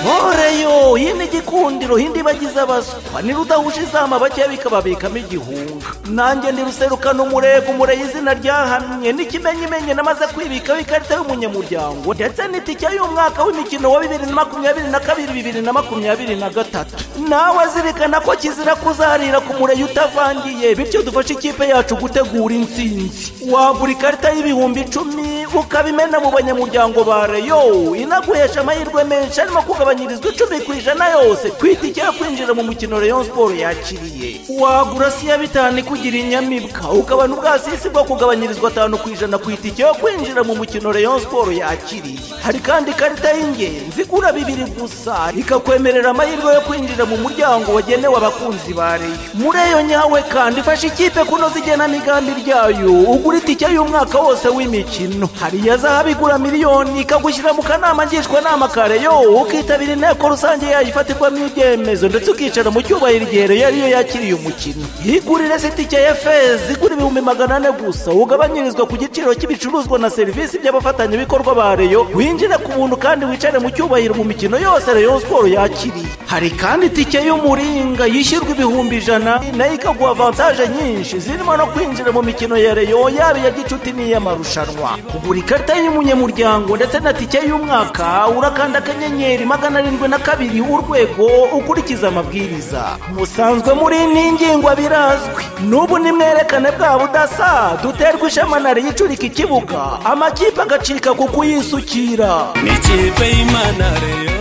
ntoreyo hino igikundiro hindi bagize abaswa nirudahuje izama bajya bikababikamo igihunga nanjye ndiruserukana umurego umurego izina ryahamye n'ikimenyimenyi namaze kwibikaho ikarita y'umunyamuryango ndetse n'itike y'umwaka w'imikino wa bibiri na makumyabiri na kabiri bibiri na makumyabiri na gatatu nawe zirikana ko kizira kuzarira ku mureyo utavangiye bityo dufashe ikipe yacu gutegura insinzi wagura ikarita y'ibihumbi icumi ukabimena mu banyamuryango ba reyo inaguhesha amahirwe menshi arimo kugabanyirizwa icumi ku ijana yose kwitike yo kwinjira mu mukino reyo siporo yakiriye wagura siya bitanu ikugira inyamibwa ukabona ubwasisi bwo kugabanyirizwa atanu ku ijana ku itike yo kwinjira mu mukino reyo siporo yakiriye hari kandi ikarita y'ingenzi igura bibiri gusa ikakwemerera amahirwe yo kwinjira mu muryango wagenewe abakunzi ba reyo muri eyo nyawe kandi ifasha ikipe kunoza igenamigambi ryayo ugura itike y'umwaka wose w'imikino hari iya zahabu igura miliyoni ikagushyira mu kanama ngishwanama ka reyo ukitabira inteko rusange yayifatirwamo ibyemezo ndetse ukicara mu cyubahiro igihe reyo ariyo yakiriye umukino yigurire sitike ya feza igura ibihumbi magana ane gusa ugabanyirizwa ku giciro cy'ibicuruzwa na serivisi by'abafatanyabikorwa ba reyo winjire ku buntu kandi wicare mu cyubahiro mu mikino yose reyo siporo yakiriye hari kandi itike y'umuringa yishyurwa ibihumbi ijana nayo ikaguha avantaje nyinshi zirimo no kwinjira mu mikino ya reyo yaba iya gicuti n'iy'amarushanwa kugura ikarita y'umunyamuryango ndetse na tike y'umwaka urakanda akanyenyeri magana arindwi na kabiri urwego ukurikiza amabwiriza musanzwe muri n'ingingwa birazwi n'ubu nimwerekane bwa budasa duterwa ishema na reyo icurika ikibuga amakipe agacika ku kuyisukira ni ikipe y'imana reyo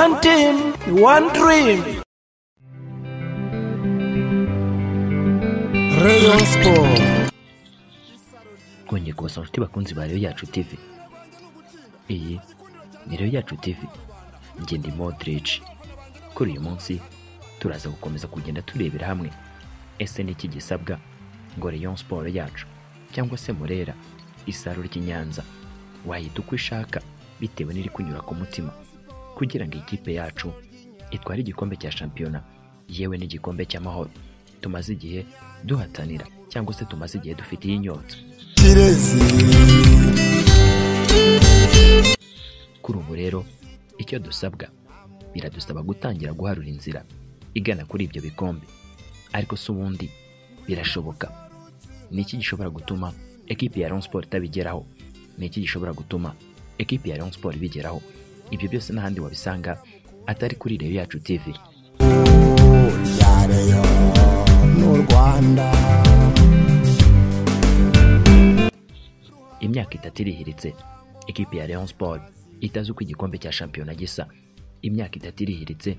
one team one dream reyo siporo kongera kubasaba inshuti bakunzi ba rero yacu tv iyi ni rero yacu tv njye ndi modrici kuri uyu munsi turaza gukomeza kugenda turebera hamwe ese ni iki gisabwa ngo rayon siporo yacu cyangwa se murera isaro ry'i nyanza wayita uko ishaka bitewe n'iri kunyura ku mutima kugira ngo ikipe yacu itware igikombe cya shampiyona yewe n'igikombe cy'amahoro tumaze igihe duhatanira cyangwa se tumaze igihe dufitiye inyota kirezi kuri ubu rero icyo dusabwa biradusaba gutangira guharura inzira igana kuri ibyo bikombe ariko si ubundi birashoboka ni iki gishobora gutuma ekipi ya Rayon Sport itabigeraho ni iki gishobora gutuma ekipi ya Rayon Sport ibigeraho ibyo byose n'ahandi wabisanga atari kuri reyo yacu tv ya reyo n'u rwanda imyaka itatu irihiritse ekipi ya Rayon Sport itazi uko igikombe cya shampiyona gisa imyaka itatu irihiritse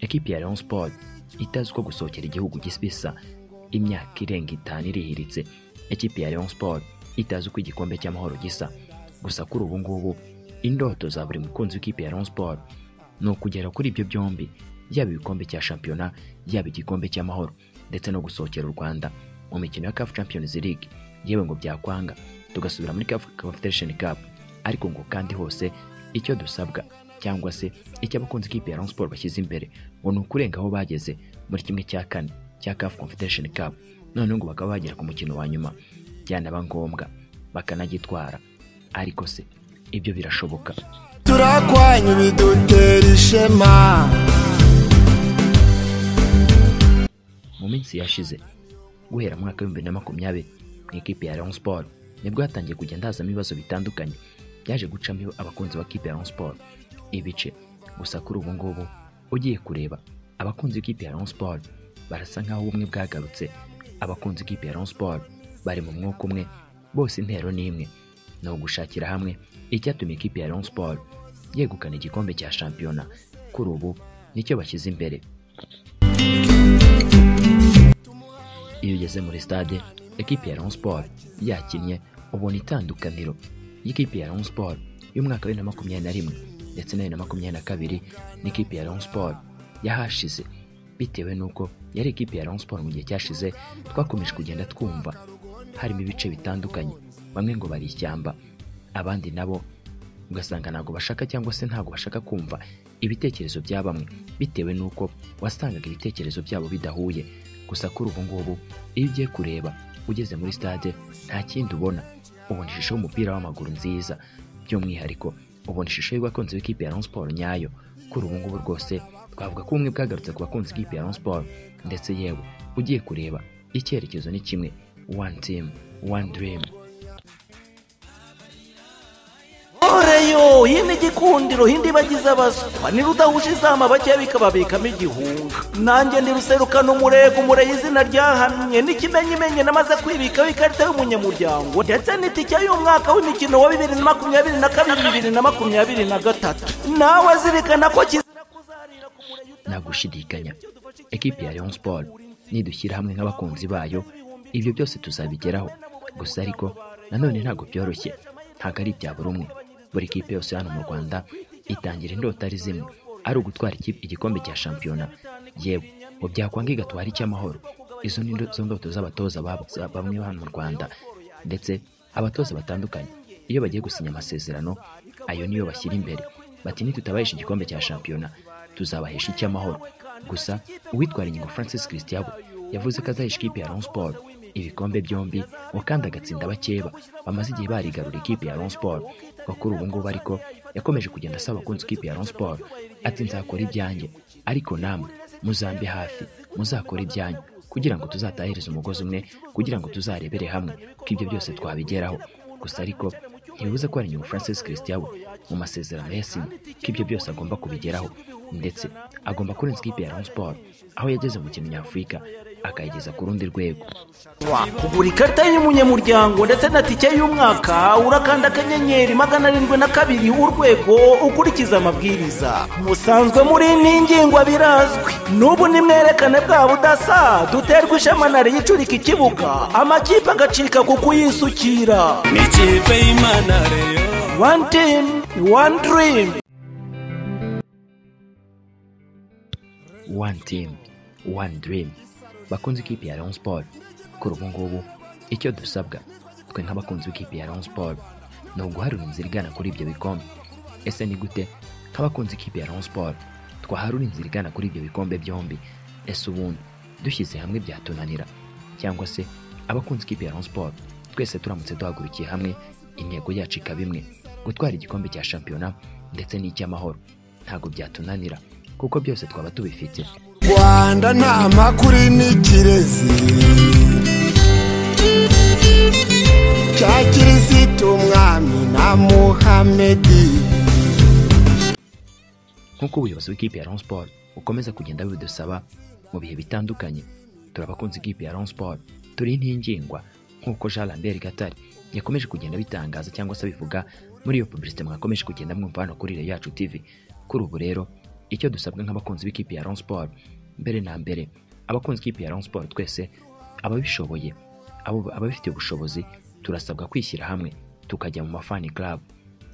ekipi ya Rayon Sport itazi uko gusohokera igihugu gisa imyaka irenga itanu irihiritse ekipi ya Rayon Sport itazi uko igikombe cy'amahoro gisa gusa kuri ubu ngubu indoto za buri mukunzi w'ikipe ya Rayon Sport ni ukugera kuri ibyo byombi yaba ibikombe cya shampiyona yaba igikombe cy'amahoro ndetse no gusohokera u Rwanda mu mikino ya CAF Champions League yewe ngo byakwanga tugasubira muri CAF Confederation Cup ariko ngo kandi hose icyo dusabwa cyangwa se icyo abakunzi ikipe ya Rayon Sport bashyize imbere ngo ni ukurenga aho bageze muri kimwe cya kane cya CAF Confederation Cup noneho ngo bakaba bagera ku mukino wa nyuma byanaba ngombwa bakanagitwara ariko se ibyo birashoboka turakwanya bidutera ishema mu minsi yashize guhera mu mwaka w'ibihumbi na makumyabiri mu ikipe ya Rayon Sport nibwo hatangiye kugenda hazamo ibibazo bitandukanye byaje gucamo abakunzi b'ikipe ya Rayon Sport ibice gusa kuri ubu ngubu ugiye kureba abakunzi b'ikipe ya Rayon Sport barasa nk'aho ubumwe bwagarutse abakunzi b'ikipe ya Rayon Sport bari mu mwuka umwe bose intero ni imwe ni ugushakira hamwe icyatuma ikipe ya Rayon Sport yegukana igikombe cya shampiyona kuri ubu nicyo bashyize imbere iyo ugeze muri stade ekipi ya Rayon Sport yakinnye ubona itandukaniro y'ikipe ya Rayon Sport y'umwaka wa bibiri na makumyabiri na rimwe ndetse na bibiri na makumyabiri na kabiri n'ikipe ya Rayon Sport yahashize bitewe n'uko yari ikipe ya Rayon Sport mu gihe cyashize twakomeje kugenda twumva harimo ibice bitandukanye bamwe ngo bari ishyamba abandi nabo ugasanga ntabwo bashaka cyangwa se ntabwo bashaka kumva ibitekerezo bya bamwe bitewe n'uko wasangaga ibitekerezo byabo bidahuye gusa kuri ubu ngubu iyo ugiye kureba ugeze muri stade nta kindi ubona ubona ishusho y'umupira w'amaguru nziza by'umwihariko ubona ishusho y'abakunzi b'ikipe ya Rayon Sports nyayo kuri ubu ngubu rwose twavuga ko ubumwe bwagarutse ku bakunzi b'ikipe ya Rayon Sports ndetse yewe ugiye kureba icyerekezo ni kimwe one team one dream oreyo iyi ni igikundiro hindi bagize abaswa nirudahuje izama bakeya bikababikamo igihunga nanjye ndi ruserukano umurego umurego izina ryahamye n'ikimenyimenyi namaze kwibikaho ikarita y'umunyamuryango ndetse n'itike y'umwaka w'imikino wa bibiri na makumyabiri na kabiri bibiri na makumyabiri na gatatu nawe zirikana ko kizira kuzarira ku murego nta gushidikanya ekipi ya Rayon Sport nidushyira hamwe nk'abakunzi bayo ibyo byose tuzabigeraho gusa ariko nanone ntabwo byoroshye ntabwo ari ibya buri umwe buri kipe yose hano mu Rwanda itangira indota ari zimwe ari ugutwara ikipe igikombe cya shampiyona yewe ngo byakwanga igatwara icy'amahoro izo ni ndo- zo ndoto z'abatoza bab- bamwe hano mu Rwanda ndetse abatoza batandukanye iyo bagiye gusinya amasezerano ayo niyo bashyira imbere bati nitutabahisha igikombe cya shampiyona tuzabahesha icy'amahoro gusa uwitwara ingingo francis christiabo yavuze ko azahisha ikipe ya Rayon Sport ibikombe byombi ngo kandi agatsinda bakeba bamaze igihe barigarura ikipe ya Rayon Sport ngo kuri ubu ngubu ariko yakomeje kugenda asaba abakunzi ikipe ya Rayon Sport ati nzakora ibyanjye ariko namwe muzambe hafi muzakore ibyanyu kugira ngo tuzatahereze umugozi umwe kugira ngo tuzarebere hamwe ko ibyo byose twabigeraho gusa ariko ntibibuza ko hari inyungu francis christiabo mu masezerano yasinye ko ibyo byose agomba kubigeraho ndetse agomba kurenza ikipe ya Rayon Sport aho yageze mu kintu nyafurika akayigeza ku rundi rwego kugura ikarita y'umunyamuryango ndetse na tike y'umwaka urakanda akanyenyeri magana arindwi na kabiri urwego ukurikiza amabwiriza musanzwe muri ni ingingwa birazwi n'ubu nimwerekane bwa budasa duterwa ishema na yicurika ikibuga amakipe agacika ku kuyisukira n'ikipe y'imana reyo one team one dream one team one dream bakunze ikipe ya Rayon Sport kuri ubu ngubu icyo dusabwa twe nk'abakunzi b'ikipe ya Rayon Sport ni uguharura inzira igana kuri ibyo bikombe ese ni gute nk'abakunzi ikipe ya Rayon Sport twaharura inzira igana kuri ibyo bikombe byombi ese ubundi dushyize hamwe byatunanira cyangwa se abakunzi ikipe ya Rayon Sport twese turamutse duhagurukiye hamwe intego yacu ikaba imwe gutwara igikombe cya shampiyona ndetse n'icy'amahoro ntabwo byatunanira kuko byose twaba tubifite rwanda nta makuru n'ikirezi cya kirisitu umwami na muhamedi nk'uko ubuyobozi bw'ikipe ya Rayon Sport bukomeza kugenda bidusaba mu bihe bitandukanye turi abakunzi b'ikipe ya Rayon Sport turi intingingwa nk'uko Jean Lambert Gatare yakomeje kugenda bitangaza cyangwa se abivuga muri iyo publicité mwakomeje kugenda mwumva hano kuri Rayon Yacu TV kuri ubu rero icyo dusabwa nk'abakunzi b'ikipe ya Rayon Sport mbere na mbere abakunzi b'ikipe ya Rayon Sport twese ababishoboye abo ababifitiye ubushobozi turasabwa kwishyira hamwe tukajya mu mafani club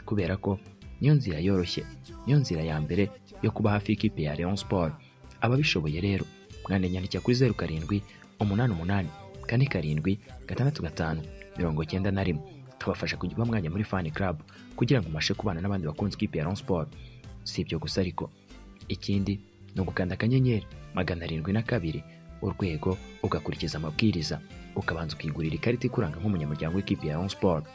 kubera ko niyo nzira yoroshye niyo nzira ya mbere yo kuba hafi y'ikipe ya Rayon Sport ababishoboye rero mwandanyandikira kuri zeru karindwi umunani umunani kane karindwi gatandatu gatanu mirongo icyenda na rimwe tubafasha kujya mwanya muri fan club kugira ngo mubashe kubana n'abandi bakunze ikipe ya Rayon Sport si ibyo gusa ariko ikindi ni ugukanda akanyenyeri magana arindwi na kabiri urwego ugakurikiza amabwiriza ukabanza ukigurira ikarita ikuranga nk'umunyamuryango w'ikipe ya Rayon Sport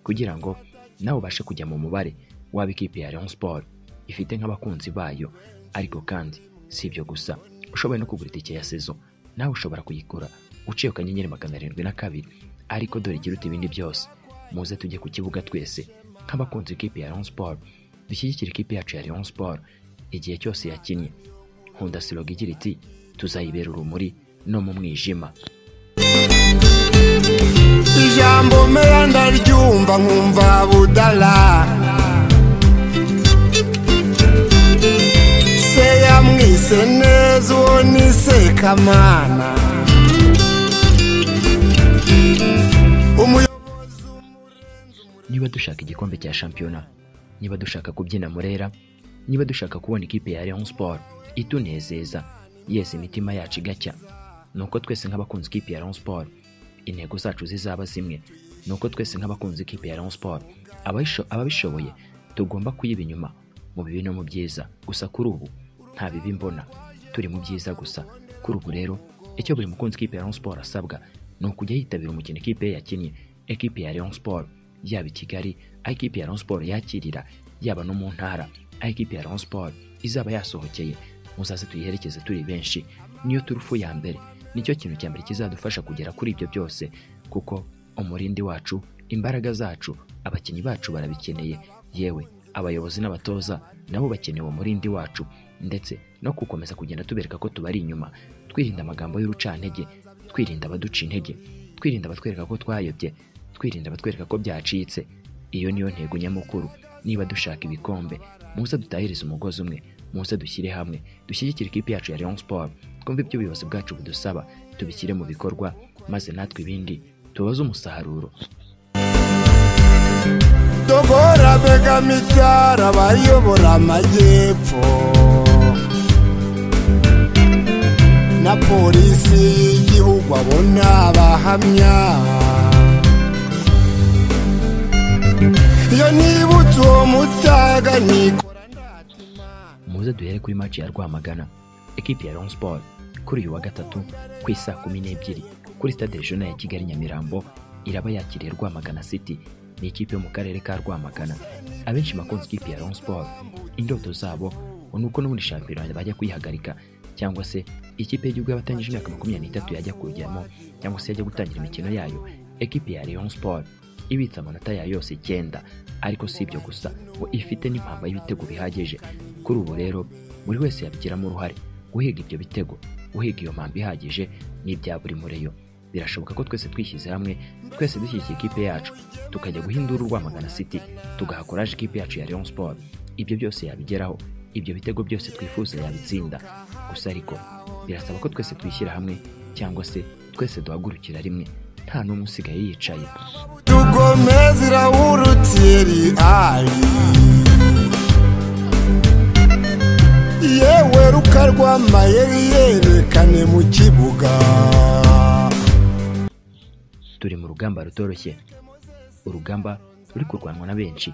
kugira ngo nawe ubashe kujya mu mubare waba ikipe ya Rayon Sport ifite nk'abakunzi bayo ariko kandi si ibyo gusa ushoboye no kugura itike ya sezo nawe ushobora kuyigura uciye ku kanyenyeri magana arindwi na kabiri ariko dore igira uti ibindi byose muze tujye ku kibuga twese nk'abakunzi b'ikipe ya Rayon Sport dushyigikire ikipe yacu ya Rayon Sport igihe cyose yakinnye nkunda siroga igira iti tuzayibera urumuri no mu mwijima ijambo mera ndaryumva nkumva budala se yamwise neza uwo ni sekamana umuyobozi niba dushaka igikombe cya shampiyona niba dushaka kubyina murera niba dushaka kubona ikipe ya Rayon Sport itunezeza yesi imitima yacu igacya nuko twese nk'abakunzi ikipe ya Rayon Sport intego zacu zizaba zimwe nuko twese nk'abakunzi ikipe ya Rayon Sport ababisho- ababishoboye tugomba kuyiba inyuma mu bibi no mu byiza gusa kuri ubu nta bibi mbona turi mu byiza gusa kuri ubu rero icyo buri mukunzi ikipe ya Rayon Sport asabwa ni ukujya yitabira umukino ikipe ye yakinnye ekipe ya Rayon Sport yaba i Kigali aho ikipe ya Rayon Sport yakirira yaba no mu ntara aho ikipe ya Rayon Sport izaba yasohokeye muzaze tuyiherekeze turi benshi niyo turufu ya mbere nicyo kintu cya mbere kizadufasha kugera kuri ibyo byose kuko umurindi wacu imbaraga zacu abakinnyi bacu barabikeneye yewe abayobozi n'abatoza nabo bakeneye uwo murindi wacu ndetse no gukomeza kugenda tubereka ko tubari inyuma twirinda amagambo y'urucantege twirinda abaduca intege twirinda abatwereka ko twayobye twirinda abatwereka ko byacitse iyo niyo ntego nyamukuru niba dushaka ibikombe muze dutahirize umugozi umwe muze dushyire hamwe dushyigikire ikipe yacu ya Rayon Sport twumve ibyo ubuyobozi bwacu budusaba tubishyire mu bikorwa maze natwe ibindi tubaze umusaruro dogora begama ibyara bayobora amajyepfo na polisi y'igihugu abona abahamya iyo nibutse uwo mutaga niko muze duhere kuri match ya Rwamagana ekipi ya Rayon Sport kuri uyu wa gatatu ku isaa kumi n'ebyiri kuri stade regional ya Kigali Nyamirambo iraba yakiriye Rwamagana City ni ikipe yo mu karere ka Rwamagana abenshi bakunze ikipe ya Rayon Sport indoto zabo ni uko no muri shampiyona bajya kuyihagarika cyangwa se ikipe y'igihugu y'abatangije imyaka makumyabiri n'itatu yajya kujyamo cyangwa se yajya gutangira imikino yayo ekipi ya Rayon Sport ibitse amanota yayo yose icyenda ariko si ibyo gusa ngo ifite n'impamba y'ibitego bihagije kuri ubu rero buri wese yabigiramo uruhare guhiga ibyo bitego guhiga iyo mpamba ihagije ni ibya buri mureyo birashoboka ko twese twishyize hamwe twese dushyigikiye ikipe yacu tukajya guhindura urwamagana city tugahakoraje ikipe yacu ya Rayon Sport ibyo byose yabigeraho ibyo bitego byose twifuza yabitsinda gusa ariko birasaba ko twese twishyira hamwe cyangwa se twese duhagurukira rimwe nta n'umwe usigaye yicaye tugomeza irawurutiri ari yewe rukarwamayeri yerekane mu kibuga turi mu rugamba rutoroshye urugamba ruri kurwanwa na benshi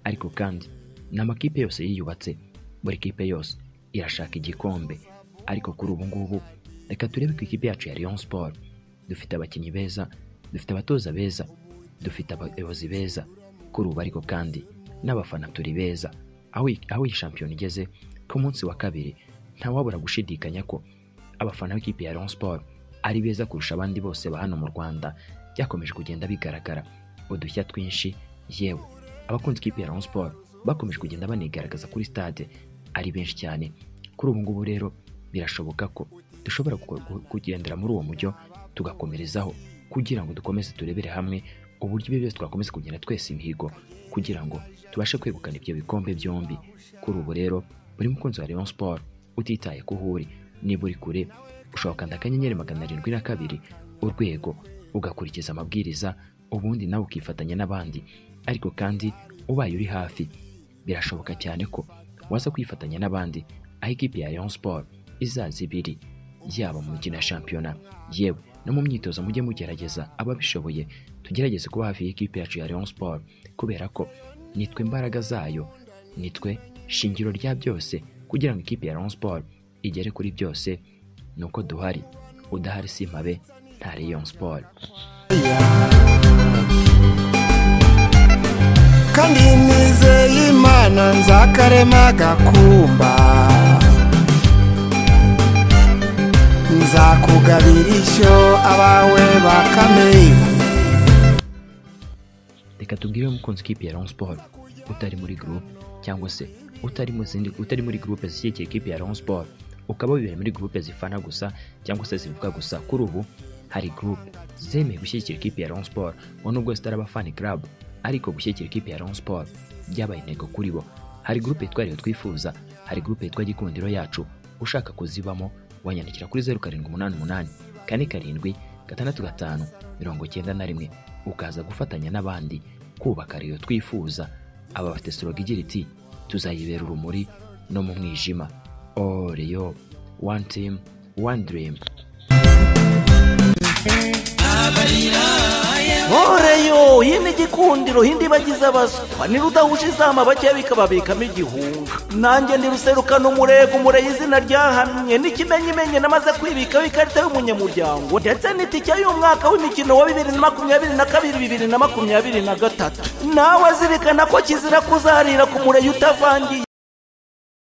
ariko kandi ni amakipe yose yiyubatse buri kipe yose irashaka igikombe ariko kuri ubu ngubu reka turebe ku ikipe yacu ya Rayon Sport dufite abakinnyi beza dufite abatoza beza dufite abayobozi beza kuri ubu ariko kandi n'abafana turi beza aho iyi- aho iyi shampiyona igeze ku munsi wa kabiri ntawabura gushidikanya ko abafana b'ikipe ya Rayon Sport ari beza kurusha abandi bose ba hano mu Rwanda byakomeje kugenda bigaragara udushya twinshi yewe abakunze ikipe ya Rayon Sport bakomeje kugenda banigaragaza kuri stade ari benshi cyane kuri ubu ngubu rero birashoboka ko dushobora gu- gu- kugendera muri uwo mujyo tugakomerezaho kugira ngo dukomeze turebere hamwe uburyo ibyo byose twakomeza kugenda twese imihigo kugira ngo tubashe kwegukana ibyo bikombe byombi kuri ubu rero buri mukunzi wa Rayon Sport utitaye ko uhuri niba uri kure ushobora gukanda akanyenyeri magana arindwi na kabiri urwego ugakurikiza amabwiriza ubundi nawe ukifatanya n'abandi ariko kandi ubaye uri hafi birashoboka cyane ko waza kwifatanya n'abandi aho ikipe ya Rayon Sport izaza ibiri yaba mu mikino ya shampiyona yewe no mu myitozo mujye mugerageza ababishoboye tugerageze kuba hafi y'ikipe yacu ya Rayon Sport kubera ko nitwe imbaraga zayo nitwe shingiro rya byose kugira ngo ikipe ya Rayon Sport igere kuri byose ni uko duhari udahari si impabe nta Rayon Sport kandi nizeye imana nzakarema gakumba nzakugabira ishyo abawe bakamenya reka tubwire umukunzi ikipe ya Rayon Sport utari muri groupe cyangwa se utari mu zindi utari muri groupe zishyigikiye ikipe ya Rayon Sport ukaba wibera muri groupe zifana gusa cyangwa se zivuga gusa kuri ubu hari groupe zemeye gushyigikira ikipe ya Rayon Sport ngo nubwo zitari abafani club ariko gushyigikira ikipe ya Rayon Sport byabaye intego kuri bo hari groupe yitwa Rayon twifuza hari groupe yitwa Gikundiro yacu ushaka kuzibamo wanyandikira kuri zeru karindwi umunani umunani kane karindwi gatandatu gatanu mirongo icyenda na rimwe ukaza gufatanya n'abandi kubaka Rayon twifuza aba bafite soroga igira iti tuzayibera urumuri no mu mwijima oh Rayon one team one dream abarira ya ntoreyo hino igikundiro hindi bagize abaswa nirudahuje izama bakeya bikababikamo igihunga nanjye ndiruserukana umurego umureyo izina ryahamye n'ikimenyimenyi namaze kwibikaho ikarita y'umunyamuryango ndetse n'itike y'umwaka w'imikino wa bibiri na makumyabiri na kabiri bibiri na makumyabiri na gatatu nawe azirikana ko kizira kuzarira ku mureyo utavangiye